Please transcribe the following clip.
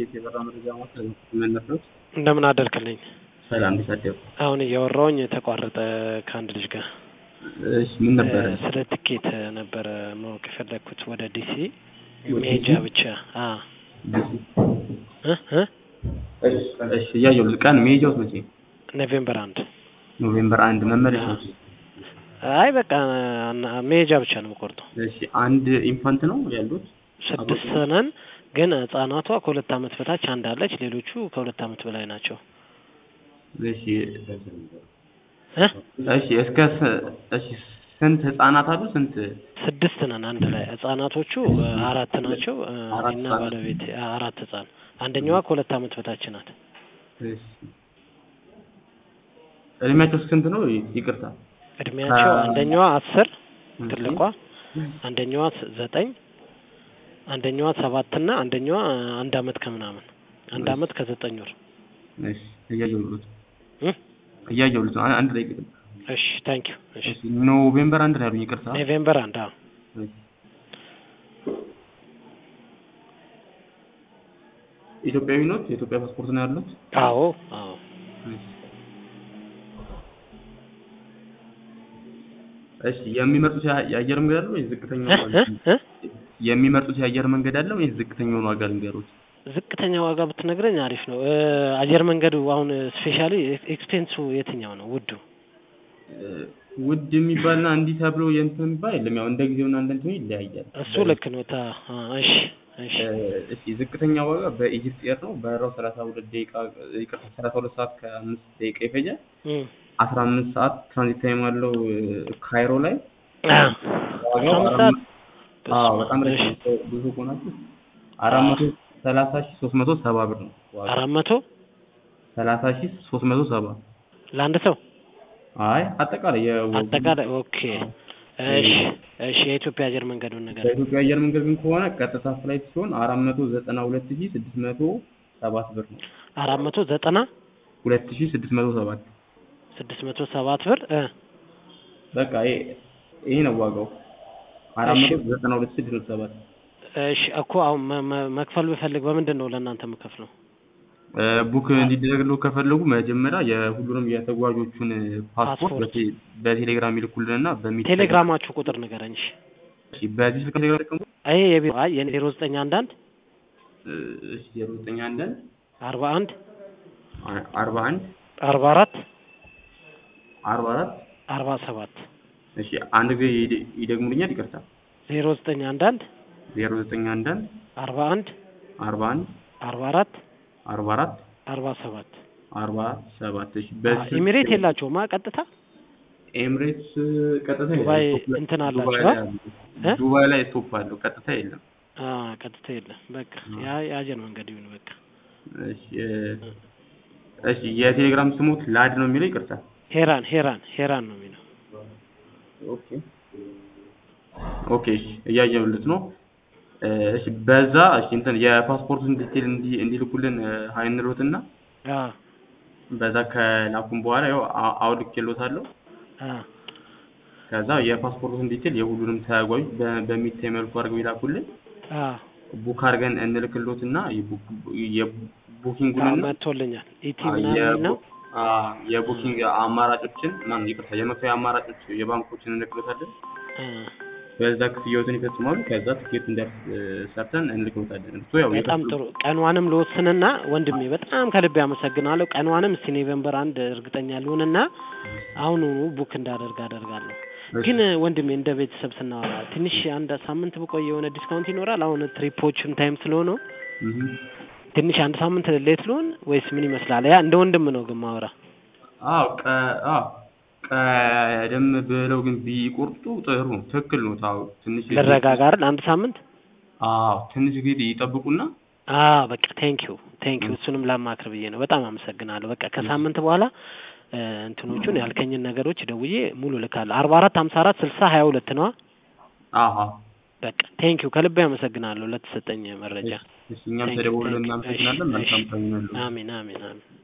ኢቲኤስ የበራ መረጃ ማዕከል መነፍሮች እንደምን አደርክልኝ? ሰላም እንዴት አደሩ? አሁን እያወራሁኝ ተቋረጠ ከአንድ ልጅ ጋር። እሺ ምን ነበረ? ስለ ትኬት ነበረ ማወቅ የፈለግኩት ወደ ዲሲ ወደ መሄጃ ዲሲ? ብቻ። አ እ እ እሺ እያየሁ ቀን መሄጃውስ መቼ? ኖቬምበር አንድ ኖቬምበር አንድ መመለሻውስ? አይ በቃ እና- መሄጃ ብቻ ነው የምቆርጠው። እሺ አንድ ኢንፋንት ነው ያሉት? ስድስት ነን ግን ህጻናቷ ከሁለት አመት በታች አንድ አለች። ሌሎቹ ከሁለት አመት በላይ ናቸው። እሺ እ እሺ እስከ ስ- እሺ ስንት ህጻናት አሉ? ስንት ስድስት ነን አንድ ላይ። ህጻናቶቹ እ, አራት ናቸው እ, አራት እኔና ህጻናት። ባለቤቴ አ- አራት ህጻን። አንደኛዋ ከሁለት አመት በታች ናት። እሺ እድሜያቸው ስንት ነው? ይቅርታ እድሜያቸው ከ- አንደኛዋ አስር እሺ። ትልቋ፣ አንደኛዋ ስ- ዘጠኝ፣ አንደኛዋ ሰባት እና አንደኛዋ እ, አንድ አመት ከምናምን አንድ እሺ። አመት ከዘጠኝ ወር። እሺ እያየሁት እ? እያየሁት ነው። አንድ ላይ ቅድም እሺ ታንክ ዩ። እሺ እሺ ኖቬምበር አንድ ነው ያሉኝ። ይቅርታ ኖቬምበር አንድ አዎ። እሺ። ኢትዮጵያዊ ኖት? የኢትዮጵያ ፓስፖርት ነው ያሉት? አዎ አዎ እሺ። እሺ የሚመርጡት የአ- የአየር መንገድ አለ ወይስ ዝቅተኛው እ? ዋጋ? እ? እ? የሚመርጡት የአየር መንገድ አለ ወይስ ዝቅተኛውን ዋጋ ልንገሩት? ዝቅተኛ ዋጋ ብትነግረኝ አሪፍ ነው። እ፣ አየር መንገዱ አሁን ስፔሻሊ ኤክስፔንሱ የትኛው ነው ውዱ? እ፣ ውድ የሚባልና እንዲህ ተብሎ የእንትን የሚባል የለም። ያው እንደ ጊዜውና እንደ እንትኑ ይለያያል። እሱ ልክ ነው። ታ አ፣ እሺ እሺ እ፣ እሺ ዝቅተኛ ዋጋ በኢጅፕት ኤር ነው። በረራው ሰላሳ ሁለት ደቂቃ ይቅርታ ሰላሳ ሁለት ሰዓት ከአምስት ደቂቃ ይፈጃል። እም። አስራ አምስት ሰዓት ትራንዚት ታይም አለው እ፣ ካይሮ ላይ አ፣ ዋጋው አስራ አምስት አራት ሰዓት አዎ በጣም እሺ ረጅም ሰው ብዙ ከሆናችሁ አራት መቶ ሰላሳ ሺህ ሶስት መቶ ሰባ ብር ነው ዋጋው። አራት መቶ ሰላሳ ሺህ ሶስት መቶ ሰባ ለአንድ ሰው አይ አጠቃላይ የወጉ አጠቃላይ። ኦኬ እሺ እሺ የኢትዮጵያ አየር መንገዱን ነገር በኢትዮጵያ አየር መንገድ ግን ከሆነ ቀጥታ ፍላይት ሲሆን አራት መቶ ዘጠና ሁለት ሺህ ስድስት መቶ ሰባት ብር ነው። አራት መቶ ዘጠና ሁለት ሺህ ስድስት መቶ ሰባት ስድስት መቶ ሰባት ብር እ በቃ ይሄ ይሄ ነው ዋጋው አራት እሺ። መቶ ዘጠና ሁለት ሺህ ስድስት መቶ ሰባት እሺ እኮ አሁን መ- መ- መክፈል ብፈልግ በምንድን ነው ለእናንተ የምከፍለው? እ፣ ቡክ እንዲደረግለው ከፈለጉ መጀመሪያ የሁሉንም የተጓዦቹን ፓስፖርት ፓስፖርት። በቴ- በቴሌግራም ይልኩልንና በሚ ቴሌግራማችሁ ቁጥር ንገረኝ። እሺ እሺ፣ በዚህ ስልክ ቴሌግራም ተቀምጦ ይሄ የቢሮ አይ የኔ ዜሮ ዘጠኝ አንድ አንድ እሺ ዜሮ ዘጠኝ አንድ አንድ አርባ አንድ አ- አርባ አንድ አርባ አራት አርባ አራት አርባ ሰባት እሺ አንድ ጊዜ ይደ- ይደግሙልኛል ይቅርታ ዜሮ ዘጠኝ አንድ አንድ ዜሮ ዘጠኝ አንድ አንድ አርባ አንድ አርባ አንድ አርባ አራት አርባ አራት አርባ ሰባት አርባ ሰባት እሺ ኢሚሬት የላቸውም አ ቀጥታ ኤምሬትስ ቀጥታ ዱባይ የለም። ስቶፕ ላይ- እንትን አላቸው ዱባይ አ? ላይ አሉ። እ? ዱባይ ላይ ስቶፕ አለው ቀጥታ የለም አ ቀጥታ የለም። በቃ ያ የአየር መንገድ ይሁን በቃ እሺ እ፣ እሺ የቴሌግራም ስሙት ላድ ነው የሚለው ይቅርታ ሄራን ሄራን ሄራን ነው የሚለው ኦኬ ኦኬ እሺ እያየሁለት ነው እ፣ እሺ በዛ እሺ እንትን የፓስፖርቱን ዲቴል እንዲ እንዲልኩልን እ፣ ሀይ እንሎትና አ በዛ ከላኩም በኋላ ያው አ- አውልኬሎታለሁ አ ከዛ የፓስፖርቱን ዲቴል የሁሉንም ተጓዥ በ- በሚታይ መልኩ አድርገው ይላኩልን አ ቡክ አድርገን እንልክሎትና የቡክ- አ የቡኪንጉንና መጥቶልኛል ኢቲ አ- ምናምን የቡ- ነው አ፣ የቡኪንግ አማራጮችን ማን ይቅርታ የመክፈያ አማራጮች የባንኮችን እንልክሎታለን አ በዛ ክፍያዎትን ይፈጽማሉ ከዛ ትኬት እንደርስ ሰርተን እንልክሎታለን እሱ ያው በጣም የከፈሉ- ጥሩ ቀንዋንም ልወስንና ወንድሜ በጣም ከልቤ አመሰግናለሁ። ቀንዋንም እስቲ ኖቬምበር አንድ እርግጠኛ ልሆንና አሁኑኑ ቡክ እንዳደርግ አደርጋለሁ። እሺ። ግን ወንድሜ እንደ ቤተሰብ ስናወራ ትንሽ አንድ ሳምንት ብቆይ የሆነ ዲስካውንት ይኖራል? አሁን ትሪፖችም ታይም ስለሆነው እህ። ትንሽ አንድ ሳምንት ሌት ልሆን ወይስ ምን ይመስላል? ያ እንደ ወንድም ነው ግን ማወራ አዎ ቀ አዎ ቀደም ብለው ግን ቢቆርጡ ጥሩ ነው ትክክል ነው ታው ትንሽ ልረጋጋ አይደል? አንድ ሳምንት አዎ ትንሽ ጊዜ ይጠብቁና አ በቃ ቴንኪዩ ቴንኪዩ እሱንም ላማክር ብዬ ነው። በጣም አመሰግናለሁ። በቃ ከሳምንት በኋላ እ፣ እንትኖቹን ያልከኝን ነገሮች ደውዬ ሙሉ ልካለሁ። አርባ አራት ሀምሳ አራት ስልሳ ሀያ ሁለት ነዋ። አሃ በቃ ቴንኪዩ ከልቤ አመሰግናለሁ ለተሰጠኝ መረጃ። እሺ እኛም Thank you, ተደውሎ thank you. እናመሰግናለን እሺ፣ መልካም እሺ። ቀን ይሁንልዎ አሜን አሜን አሜን።